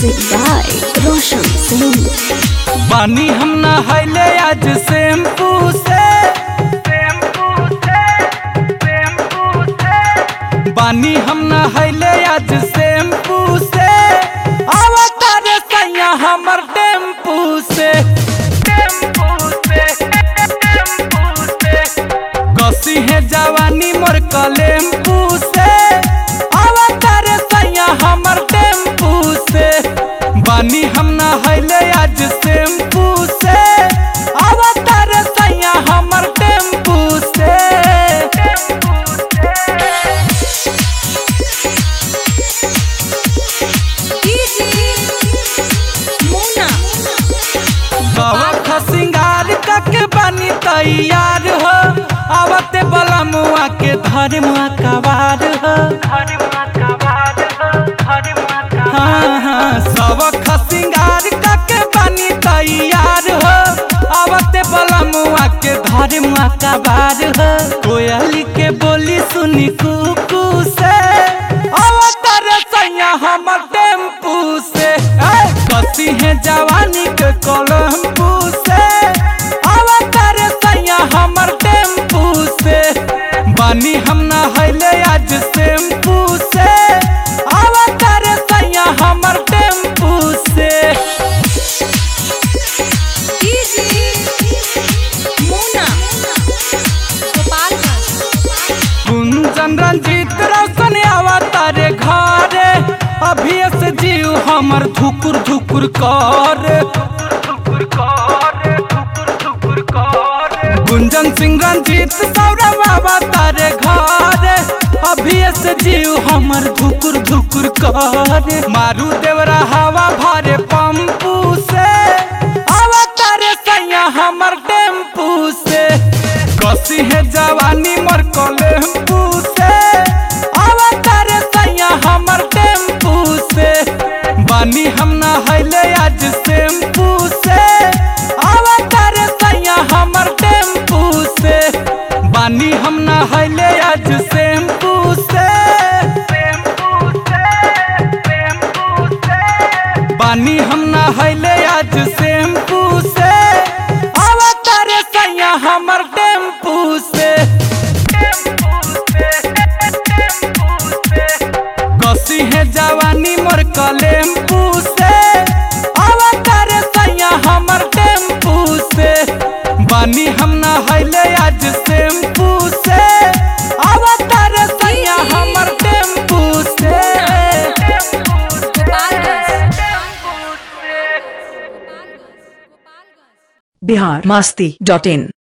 Music by Roshan Singh. पानी हम नहले आज शैम्पू से पानी हम नहले आज शैम्पू से आवता रे सैया हमर टेम्पू से कसी है जवानी मोर कलेम्पू से आवता रे सैया हमर टेम्पू से बानी हम नहले आज शैम्पू से आवता रे सैया हमर टेम्पू से कवख सिंगार कके बनी तैयार हो आवते बला मुआ के धर मुआ कबार हो हाँ हाँ सबक सिंगार कके बनी तैयार हो आवते बला मुआ के धर मुआ कबार हो कोयली के बोली सुनी कुकू से अवतर सैया हमर टेम्पू से ऐ, कसी है जवानी के कोलम्बू से अवतर सैया हमर टेम्पू से बानी हम नहले आज शैम्पू से अवतर सैया हमर टेम्पू से कुंजन रंजीत रोशन अवतारे घरे अभी से जीव हमर धुकुर धुकुर कर गुंजन सिंह रंजीत सौरभ अवतारे घरे अभी से जीव हमर धुकुर धुकुर कर मारू देवरा हवा भरे पंपू से अवतारे सैया हमर टेम्पू से कसी है जवानी मोर कलेम्पू से अवतार सैया हमर टेम्पू से बानी हम नहले आज शैम्पू से अवतार सैया हमर टेम्पू से बानी हम नहले आज शैम्पू से बानी हम नहले आज शैम्पू से अवतार सैया हमर टेम्पू से कसी है जवानी मोर कलेम्पू से अवतार सैया हमर टेम्पू से बानी हम नहले आज शैम्पू से अवतार सैया हमर टेम्पू से बिहार मस्ती डॉट इन